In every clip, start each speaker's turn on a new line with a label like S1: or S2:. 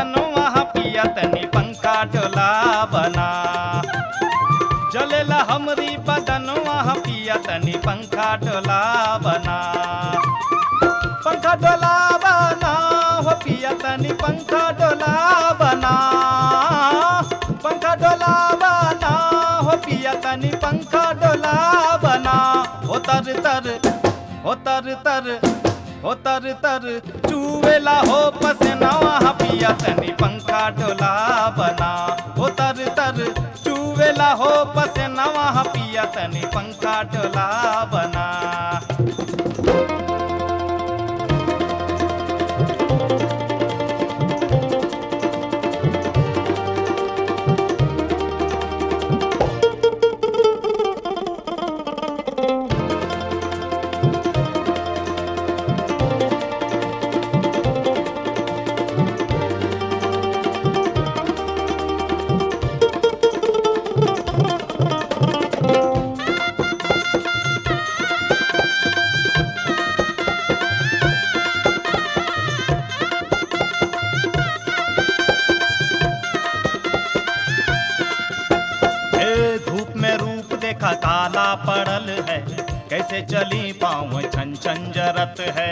S1: बदनवा पिया तनी पंखा डोला बना जलेला हमरी बदनवा पिया तनी पंखा डोला बना पंखा डोला बना हो पिया तनी पंखा डोला बना पंखा डोला बना हो पिया तनी पंखा डोला बना हो तर तर हो तर तर हो तर तर चूवेला हो पसनवा पिया तनी पंखा डोला बना हो तर तर चूवेला हो पसनवा पिया तनी पंखा डोला बना हे धूप में रूप देखा काला पड़ल है कैसे चली पाँव छन छन जरत है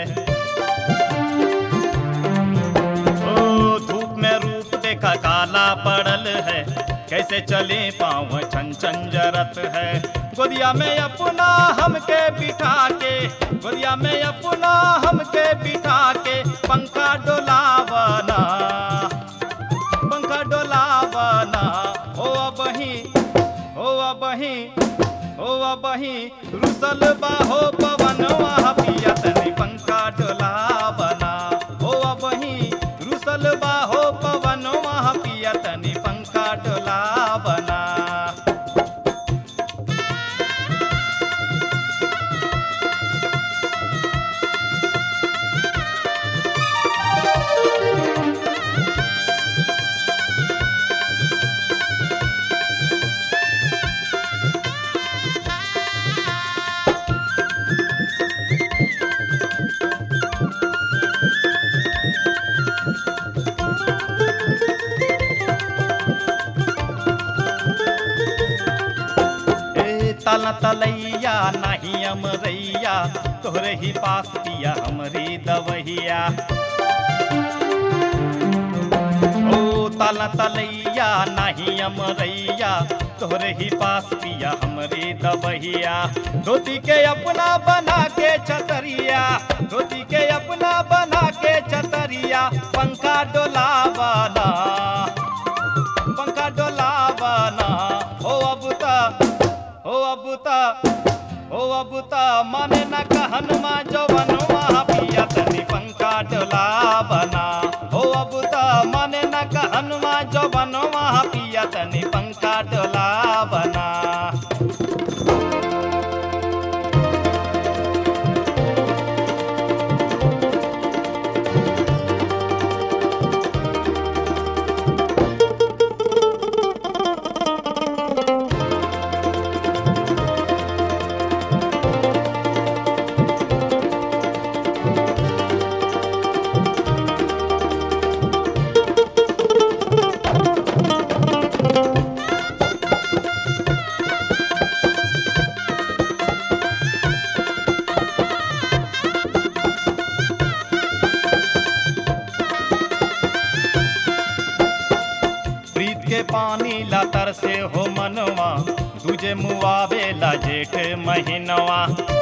S1: ओ धूप में रूप देखा काला पड़ल है कैसे चले पाँव छन छन जरत है गोदिया में अपना हमके बिठा के गोदिया में अपना हमके बिठा के पंखा डोलावना पंखा डोलावना हो अबही हो अबही हो अबही रुसल बाहो पवनवा पिया तनी पंखा डोलावना हो अबही रुसल बाहो पवनवा पिया तनी पंखा डोलावना ए तल तलैया नहीं अमरैया तोहरे ही पास पिया हमरी दवहिया ओ तल तलैया नहीं अमरैया तोहरे ही पास पिया हमरी दवहिया धोती के अपना बना के छतरिया धोती के अपना बना के छतरिया पंखा डोला बना पंखा डोलावना हो अब ता हो अब ता हो अब ता माने न कहनमा जवनवा पिया तनी पंखा डोलावना हो अब ता माने न कहनमा जवनवा पिया तनी पंखा डोलावना प्रीत के पानी ला तरसे हो मनवा दूजे मुआवे ला जेठ महीनवा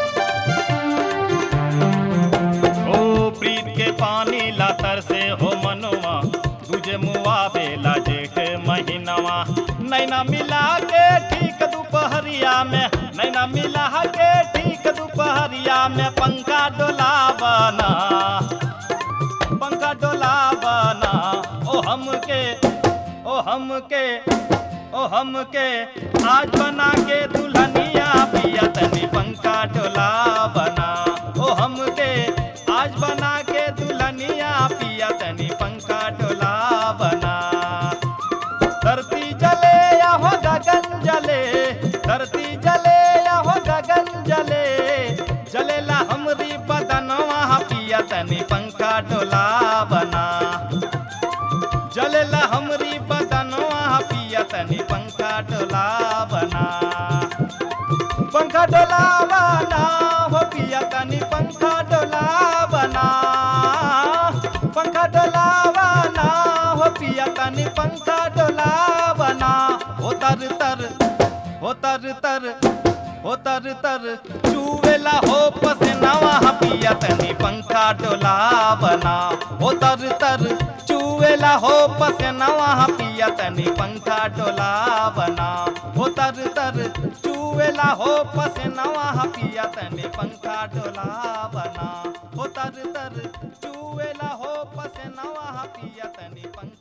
S1: ओ प्रीत के पानी ला तरसे हो मनवा दूजे मुआवे ला जेठ महीनवा नैना मिला के ठीक दोपहरिया में नैना मिला के ठीक दोपहरिया में पंखा डोला बना पंखा डोला बना ओ हमके ओ हमके ओ हमके आज बना के दुल्हनिया पिया तनी पंखा डोला बना ओ हमके आज बना के दुल्हनिया पिया तनी पंखा डोला बना धरती जले या हो गगन जले धरती जले या हो गगन जले जलेला हमरी बदनवा पिया तनी पंखा डोला बना जरेला हमरी बदनवा पिया तनी पंखा डोला बना पंखा डोला बना हो पिया तनी पंखा डोला बना पंखा डोला बना हो पिया तनी पंखा डोला बना हो तर तर हो तर तर हो तर तर चूवेला हो पसनावा पिया तनी पंखा डोला बना हो तर तर चूवेला हो पसनावा पिया तनी पंखा डोला बना हो तर तर चूवेला हो पसनावा पिया तनी पंखा डोला बना हो तर तर चूवेला हो पसनावा पिया तनी पंखा